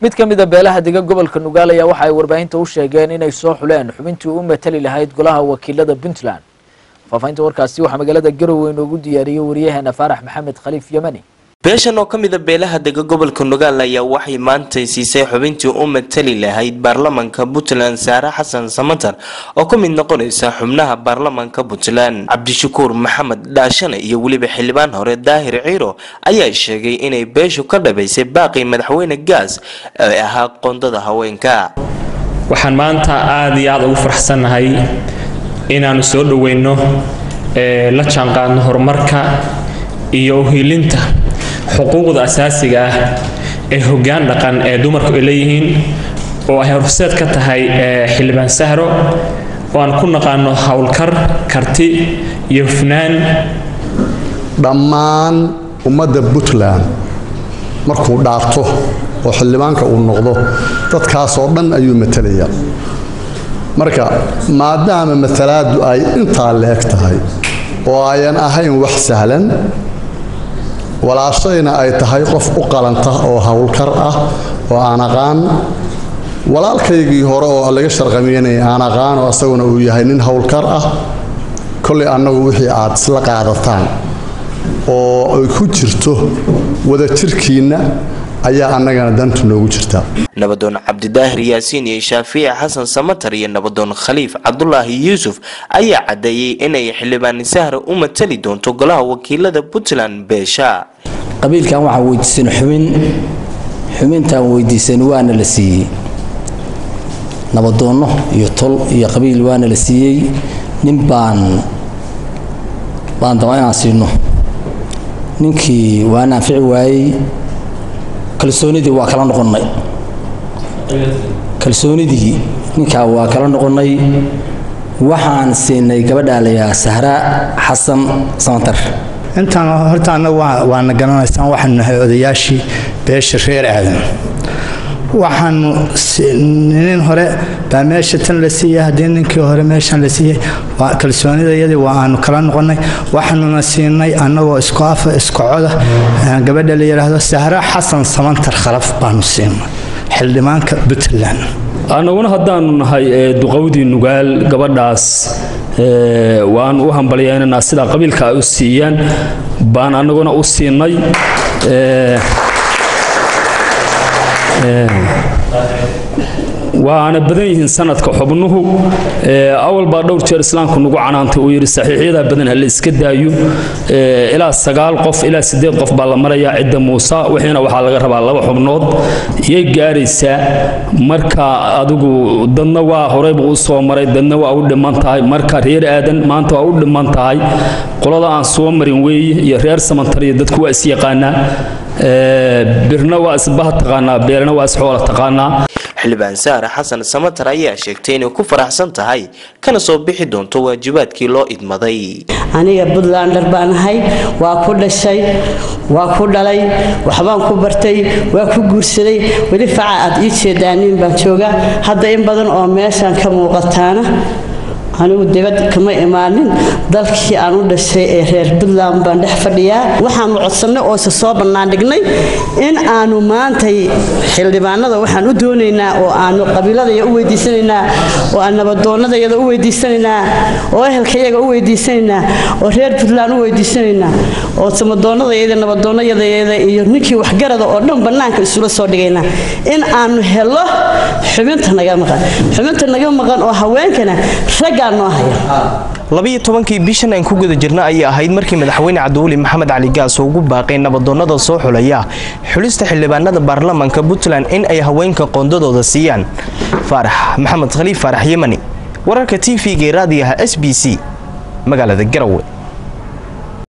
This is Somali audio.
mid ka mida beelaha dega gobolka nugaal ayaa waxa ay warbaahinta u sheegeen inay soo xuleen xubintii u matali lahayd golaha wakiilada puntland faafahinta warkaasi waxaa magaalada garowe inoogu diyaariyey wariyaheena faarax maxamed khaliif yemani beeshan oo ka mida beelaha dega gobolka nugaal ayaa waxay maantay siisay xubintii u matali lahayd baarlamanka puntland saare xasan samatar oo ka mid noqonaysa xubnaha baarlamanka puntland cabdishakuur maxamed dhaashane iyo weliba xildhibaan hore daahir ciiro ayaa sheegay inay beeshu ka dhabaysay baaqii madaxweyne gaas ee ahaa qoondada haweenka waxaan maanta aada iyo aada ugu faraxsannahay inaannu soo dhoweyno ee la jaanqaadno horumarka iyo uhiilinta xuquuqda asaasiga ah ee hoggaan dhaqan ee dumarku ay leeyihiin oo ay horseed ka tahay xildhibaan sahro oo aan ku naqaano howlkar karti iyo hufnaan dhammaan ummadda puntland markuu dhaarto oo xildhibaanka uu noqdo dadkaasoo dhan ayuu matalaya marka maadaama matalaadu ay intaa la eg tahay oo ayan ahayn wax sahlan walaashayna ay tahay qof u qalanta oo howlkar ah oo aan aqaan walaalkaygii hore oo laga sharqamiyanaya aan aqaan oo asaguna uu yahay nin howlkar ah kollay annagu wixii aad isla qaadataan oo ay ku jirto wadajirkiinna ayaa annagana dantu noogu jirtaa nabadoon cabdidaahir yaasiin iyo shaafici xasan samatar iyo nabadoon khaliif cabdulaahi yuusuf ayaa caddeeyey inay xildhibaan sahra u matali doonto golaha wakiilada puntland beesha qabiilkan waxaan weydiisan xubin xubintaan weydiisan waana la siiyey nabadoonno iyo tol iyo qabiil waana la siiyey nin baan baan daba inaan siino ninkii waana anfici waayey kalsoonidii waa kala noqonnay kalsoonidii ninkaa waa kala noqonnay waxaan siinay gabadhaa layaa sahra xasan samantar intaan horta annagu waana garanaysaan waxaanu nahay odayaashii beesha reer aadan waxaanu nin hore baa meesha tan la siiyey haddii ninkii hore meeshan la siiyey kalsoonidayadii waa aanu kala noqonnay waxaanuna siinay annagoo isku afa isku coda gabadha la yidhaahdo sahra xasan samantar khalaf baanu siinay xildhibaanka puntland annaguna haddaanu nahay duqowdii nugaal gabadhaas waan u hambalyaynanaa sidaa qabiilka ay u siiyaan baan annaguna u siinay waana badan yihiin sanadka xubnuhu awal baa dhowr jeer islaamku nagu canaantay uu yidhi saxiixyadaa badan ha la iska daayo ilaa sagaal qof ilaa siddeed qof baa la marayaa cidda muuse wixiina waxaa laga rabaa laba xubnood iyay gaaraysaa marka adigu dadna waa horeyba u soo maray dadna waa u dhiman tahay marka reer aadan maanta waa u dhiman tahay qolada aan soo marin weeye iyo reer samantar iyo dadku waa isyaqaanaa birna waa isbaha taqaanaa beerna waa isxoola taqaanaa xildhibaan sahra xasan samatar ayaa sheegtay inay ku faraxsan tahay kana soo bixi doonto waajibaadkii loo idmaday aniga puntlander baan ahay waa ku dhashay waa ku dhalay waxbaan ku bartay waa ku guursaday weli faca aad ii jeedaaniin baan joogaa hadda in badan oo meeshaan ka muuqataana anigu dibad kama imaanin dalkii aan u dhashay ee reer puntland baan dhex fadhiyaa waxaanu codsannay oo isa soo bannaandhignay in aanu maantay xildhibaanada waxaan u doonaynaa oo aanu qabiiladaya u weydiisanaynaa oo aan nabadoonnadayada u weydiisanaynaa oo ehelkayaga u weydiisanaynaa oo reer puntland u weydiisanaynaa oo samadoonnadayada nabadoonnayadayada iyo ninkii waxgarada oo dhan bannaanka isula soo dhigaynaa in aanu helo xubinta naga maqan xubinta naga maqan oo haweenkana ragga labiyo tobankii bishan aan ku guda jirna ayay ahayd markii madaxweyne cabdiweli maxamed cali gaas ugu baaqay nabadoonnada soo xulaya xulista xildhibaanada baarlamanka puntland in ay haweenka qoondadooda siiyaan faarax maxamed khaliif faarax yemani wararka t v-ga raadiyaha s b c magaalada garowe